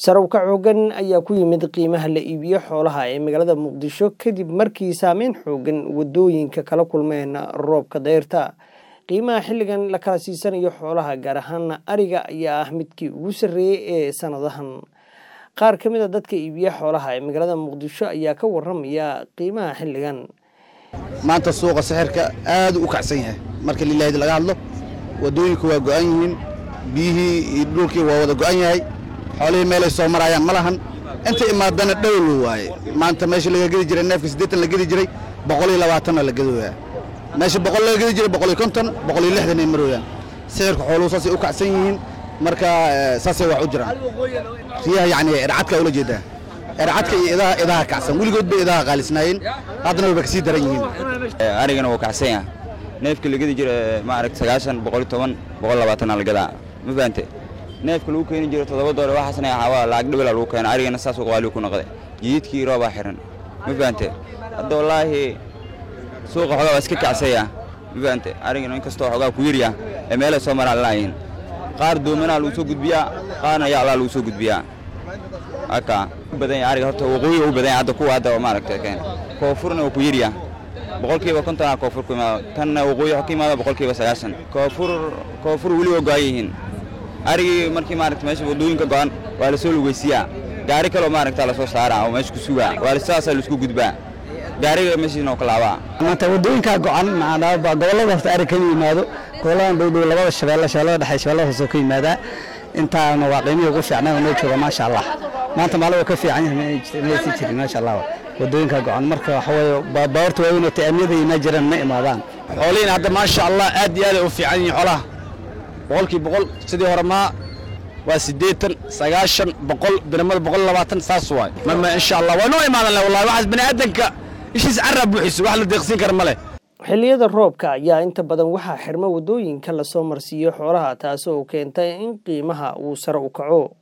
Sarowka xooggan ayaa ku yimid qiimaha la iibiyo xoolaha ee magaalada Muqdisho kadib markii saameyn xooggan waddooyinka kala kulmeen roobka dayrta. Qiimaha xilligan la kala siisanayo xoolaha gaar ahaan ariga ayaa ah midkii ugu sarreeyay ee sanadahan. Qaar ka mid a dadka iibiya xoolaha ee magaalada Muqdisho ayaa ka warramaya qiimaha xilligan. maanta suuqa sixirka aad u kacsan yahay marka lilaahid laga hadlo waddooyinku waa go'an yihiin biyihii iyo dhulkii waa wada go'an yahay xoolihii meelay soo marayaan ma lahan inta imaadana dhowl waaye maanta meesha laga gedi jiray neefka siddeetan la gedi jiray boqol iyo labaatanna la gedooyaa meesha boqol laga gedi jiray boqol iyo konton boqol iyo lixdan ay marooyaan sixirka xooluhu saasay u kacsan yihiin marka eh, saasay wax u jiraan riyaha yacni ercadka ula jeedaa ercadka iyo idaha idaha kacsan weligood bay idaha qaalisnaayeen haddana wayba kasii daran yihiin arigana wuu kacsan yaha neefka la gedi jira maaragta sagaashan boqol iyo toban boqol labaatana la gadaa ma fahante neefka lagu keeni jiro toddoba doole waxaasna waxaa lacag dhibala lagu keena arigana saas qaaligu ku noqday jiidkii roobaa xiran ma fahante hadda wallaahi suuqa xogaa waa iska kacsaya ma fahante arigana inkastoo xogaa ku yarya ee meelay soo maraan laayihin qaar doomanaa lagu soo gudbiyaa qaarna yaalaa lagu soo gudbiyaa haka badan yahay ariga horta waqooyi u badan yahay hadda kuwa hadda maaragta keen koonfurna waa ku yarya boqolkiiba kontonaa koonfur ku imaado tanna waqooyi waxaa ka imaado boqolkiiba sagaashan koonfur koonfur weli waa go'an yihiin arigii markii maaragta meesha waddooyinka go'an waa la soo lugaysiyaa gaari kaloo maaragta la soo saaraa oo meesha ku sugaa waa saasaa laisku gudbaa gaariga meeshiina oo ka laabaa maanta waddooyinkaa go'an macnaa baa gobollada horta ari kama yimaado goboladan dhowdhow labada shabeelle shabeellada dhexe shabeellada hoose ka yimaadaa intaana waa qiimihii ugu fiicnaa oo noo jooga maasha allah maanta maalin waa ka fiican yahay maysan jirin maasha allah waddooyinkaa go'an marka waxa weeye baabuurta waaweyn oo ta'amiyada imaa jiraan ma imaadaan xoolihiin hadda maasha allah aad iyo aad ay u fiican yihiin xoolaha boqolkii boqol sidii hore maa waa siddeetan sagaashan boqol dirmada boqol labaatan saas waay mama insha allah waa noo imaadan leh wallahi waxaas bani aadanka ishiis carraa buuxiso wax la deeqsiin kara ma leh xilliyada roobka ayaa inta badan waxaa xirma waddooyinka lasoo marsiiyo xoolaha taasoo keenta in qiimaha uu sare u kaco